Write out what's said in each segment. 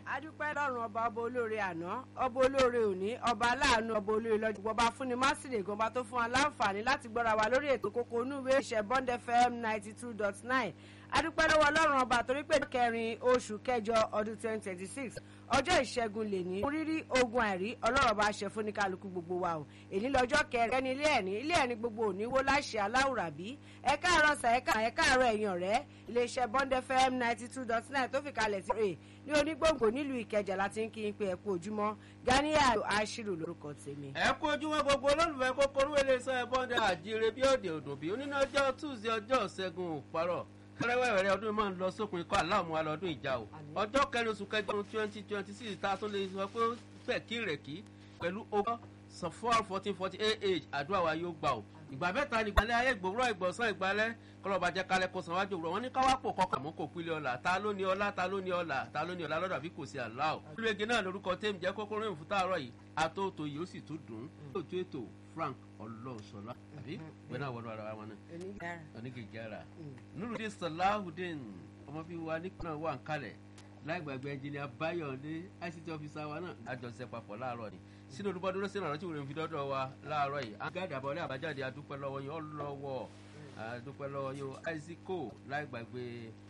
adúpẹ́ lọ́rùn ọba ọba olóore àná ọba olóore òní ọba aláàánú ọba olóore lọ́jọ́ gbọ́ba fúnni másìlè gọba tó fún wa láǹfààní láti gbọ́ra wa lórí ètò kókó onúwé ìṣẹ̀ bond fm ninety two dot nine adúpẹ́ lọ́wọ́ ọlọ́run ọba torí pé kẹrin oṣù kẹjọ ọdún twenty twenty six ọjọ́ ìṣẹ́gun lè ní rírí ogun àìrí ọlọ́run ọba ṣe fún ní kálukú gbogbo wa o èyí lọ́jọ́ kẹrin ẹni ilé ẹ̀ní ilé ẹ̀ní gbogbo òní wó láṣẹ aláwùrà bí ẹ káàárọ̀ sà ẹ káàárọ̀ ẹ̀yàn rẹ̀ iléeṣẹ́ bond fm ninety two dot nine tó fi kalẹ̀ sí rè ní onígbòǹgbò nílùú ìkẹjà láti ń kí n pé ẹ kú ojúmọ́ ganiya ashiru lórúkọ tèmi. ẹ kú ojúmọ́ gbogbo olólùfẹ́ kókóró iléeṣẹ́ bọ́ndẹ àjíire bí òde òdùn bí oníná ọjọ́ tuesday ọjọ́ ṣẹ́gun òparọ̀ kẹrẹwẹrẹ ọdún máa ń lọ sópin kọ aláàmú alọdún ìjà o ọjọ́ kẹrin oṣù kẹjọ ọdún twenty twenty six tá a tún lè sọ pé pẹ̀kí rẹ̀kí pẹ̀lú ogún sọfọ́ọ̀rù fourteen forty eight àdúrà wa yóò gbà o ìgbà mẹ́ta ní ìgbàlẹ̀ ayé ìgbòrò ìgbọ̀nsán ìgbàlẹ̀ kọlọ́ba jẹ́ kálẹ̀ kó san wájú òwúrọ̀ wọn ní káwápò kọkàn mọ́ kò pílẹ̀ ọ̀la ta ló ní ọlá ta ló ní ọlá ta ló ní ọlá lọ́dọ̀ àbí kò sí àlá o. olùwẹ̀gẹ̀ náà lórúkọ tẹ́mi jẹ́ kókó rìn fún táàrọ̀ yìí àtòtò yìí ó sì tún dùn ún. ètò ètò frank ọlọ́ọ̀ṣọ́lá àbí gbẹ́nà wọnú ara wa náà onígèjára nurudin salahudin ọmọ bíi wa nípìnlẹ̀ wà ń kalẹ̀ láì gbàgbé ẹnjìnìà báyọ̀dé ict ọ́fíìsà wa náà àjọṣe papọ̀ láàárọ̀ ni sínú olùbọ́dúró sínú àrántí òun fi dọ́dọ̀ wa láàárọ̀ yìí agáàdì àbọ̀lé àbájáde adúpẹ́ lọ́wọ́ yín ọlọ́wọ́ adúpẹ́ lọ́wọ́ yín isaaco láì gbàgbé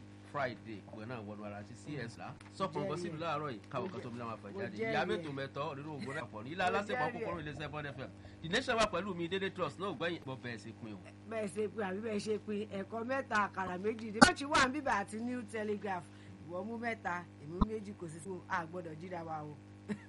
friday ìwé náà wọnú ara ti cs la sọpọ̀ bọ́ sínú láàárọ̀ yìí káwọn kan tó mi láwọn àfẹ̀jáde ìyá mẹ́tò mẹ́tọ́ nínú ògbó náà pọ̀ ní ilé alásèpọ̀ kókóró ilé iṣẹ́ bond fm the nation wà pẹ̀lú mi dédé trust náà gbẹ̀yìn bọ́ bẹ́ẹ̀ ṣe pin o. bẹ́ẹ̀ ṣe pin àbí bẹ́ẹ̀ ṣe pin ẹ̀kọ́ mẹ́ta àkàrà méjì ní. wọ́n ti wà ń bíbà àti new telegraph ìwọ mú mẹ́ta èmi méjì kò sí fún àgbọ̀dọ̀ jíra wa o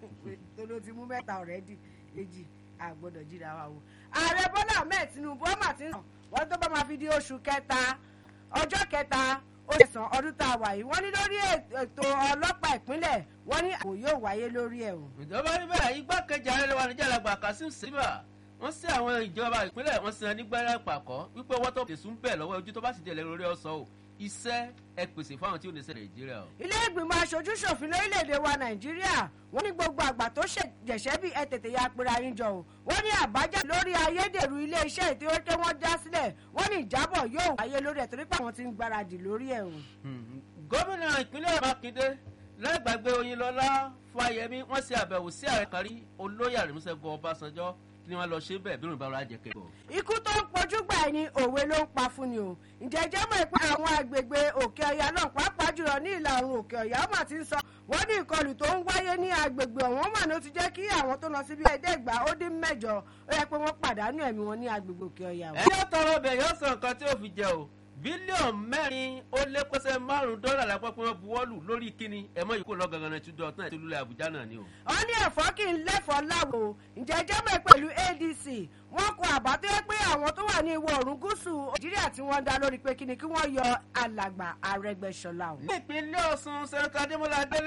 tó ló ti mú mẹ́ta ọ̀rẹ́dì méjì àgbọ̀dọ̀ jíra wa o. ààrẹ bọ́lá ahmed tinubu ọmọ àti sàn wọ́n tó bá máa fi di oṣù kẹta ọjọ́ kẹta oṣù sàn ọdún tá a wà yìí wọ́n ní lórí ètò ọlọ́pàá ìpínlẹ̀ wọ́n ní àbò yóò wáyé lórí ẹ̀ o. ìjọba níbẹ̀ igbákejì ààrẹ wa níjà làgbà kasim sèbà wọ́n sí àwọn ìjọba ìpínlẹ̀ wọ́n sí wọn nígbẹ́rẹ́ pàkọ́ wípé owó tó tẹ̀sùn bẹ̀ lọ́wọ́ ojú tó bá sì tẹ̀lé lórí ọ̀sán o iṣẹ́ ẹ pèsè fáwọn tí ó lè ṣe nàìjíríà o. ilé ìgbìmọ̀ aṣojú ṣòfin lórílẹ̀‐èdè wa nàìjíríà wọ́n ní gbogbo àgbà tó ṣèjẹ̀ṣẹ́ bí ẹ tètè ya apẹ̀rẹ̀ ayín jọ o wọ́n ní àbájáde lórí ayédèrú ilé-iṣẹ́ ìtẹ́wọ́tẹ́ wọ́n já sílẹ̀ wọ́n ní ìjábọ̀ yóò wáyé lórí ẹ̀ torí pé àwọn ti ń gbáradì lórí ẹ̀ o. gómìnà ìpínlẹ̀ mákindé lágbàgbé oyinlọ́lá fáyemí wọ́n ṣe àbẹ̀wò sí ààrẹ kárí olóyè àrẹ̀mísẹ́gun ọbásanjọ́ ni wọn lọ ṣe bẹẹ bí òrùnbá ọrọ ajẹkẹ. ikú tó ń pojú gbà ní òwe ló ń pa fún ni o ǹjẹ́ jẹ́ mọ̀ pé àwọn agbègbè òkè ọ̀yà náà pàápàá jùlọ ní ìlà oòrùn òkè ọ̀yà ó mà ti ń sọ wọ́n ní ìkọlù tó ń wáyé ní agbègbè ọ̀hún mà ní ó ti jẹ́ kí àwọn tó lọ síbi ẹ̀ẹ́dẹ́gbà ó dín mẹ́jọ ó yẹ pé wọ́n pàdánù ẹ̀mí wọn ní agbègbè òkè ọ̀yà. ẹ yóò tọrọ bẹ yóò sọ nǹkan tí ó fi jẹ o bílíọ̀nù mẹ́rin ó lé pẹ́sẹ́ márùn-ún dọ́là lápapọ̀ pé wọ́n buwọ́lù lórí kíni ẹ̀mọ́ yìí kò lọ gangan náà túndọ̀ náà tìlúlẹ̀ àbújá náà ni o. wọ́n ní ẹ̀fọ́ kì í lẹ́fọ̀ọ́ láwo ǹjẹ́ jẹ́mọ̀ pẹ̀lú adc wọ́n kọ àbá tó yẹ pé àwọn tó wà ní ìwọ̀ oòrùn gúúsù nàìjíríà tí wọ́n dá lórí pé kíni kí wọ́n yọ alàgbà arẹgbẹ́sọlá o. ní ìpínlẹ̀ ọ̀sùn sẹ́ńtà adémọlá adélé